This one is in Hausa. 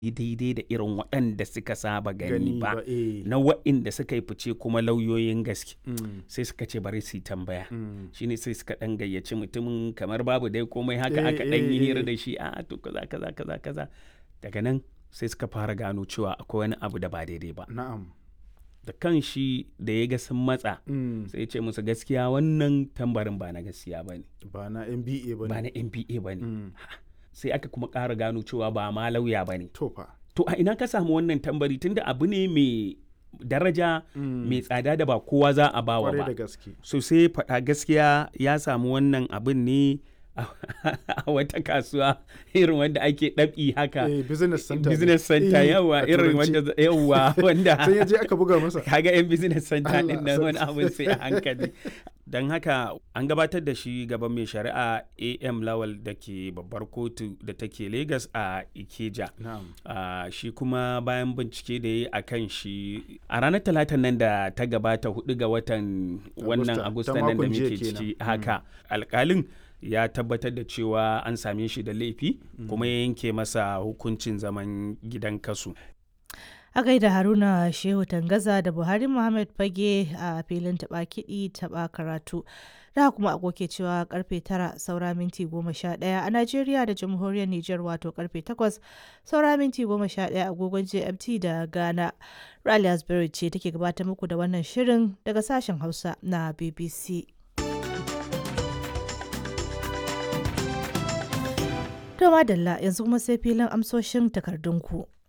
daidai da irin waɗanda suka saba gani ba eh. na waɗanda suka yi fice kuma lauyoyin gaske Mm. sai suka ce bari su yi tambaya Mm. shine sai suka ɗan gayyaci mutumin kamar babu dai komai haka Eh, aka ɗan yi eh, hira eh. da shi a to kaza kaza kaza kaza daga nan sai suka fara gano cewa akwai wani abu da ba daidai ba Na'am. da kan shi da ya ga sun matsa Mm. sai ya ce musu gaskiya wannan tambarin ba na gaskiya ba ne Ba na MBA ba ba ne. na npa ba ne Mm. sai aka kuma ƙara gano cewa ba ma lauya ba ne To fa. to a ina ka samu wannan tambari tunda abu ne mai daraja Mm. mai tsada da ba kowa za a bawa Kwarai da ba gaske. so sai faɗa gaskiya ya samu wannan abin ne a a wata kasuwa irin wanda ake ɗabi haka Eh, business center. ne. business center Eh, yawa a irin turanci. wanda yawa wanda Sai ya je aka buga masa. kaga yan business center Allah din nan wani sarki. abin sai a hankali don haka an gabatar da shi gaban mai shari'a am lawal da ke babbar kotu da take lagos a ikeja Na'am. Ah, shi kuma bayan bincike da ya yi a kan shi a ranar talatan nan da ta gabata hudu ga watan wannan Agusta, agusta ta nan da makon jiya muke kenan. ciki haka alkalin ya tabbatar da cewa an same shi da laifi kuma ya yanke masa hukuncin zaman gidan kasu A gaida Haruna Shehu Tangaza da Buhari Muhammad Fage a filin taɓa kiɗi taɓa karatu. Da kuma agoke cewa karfe tara saura minti goma sha ɗaya a Najeriya da Jamhuriyar Nijar wato karfe takwas saura minti goma sha ɗaya agogon GMT da Ghana. Rally Asbury ce take gabatar muku da wannan shirin daga sashen Hausa na BBC. To madalla yanzu kuma sai filin amsoshin takardunku.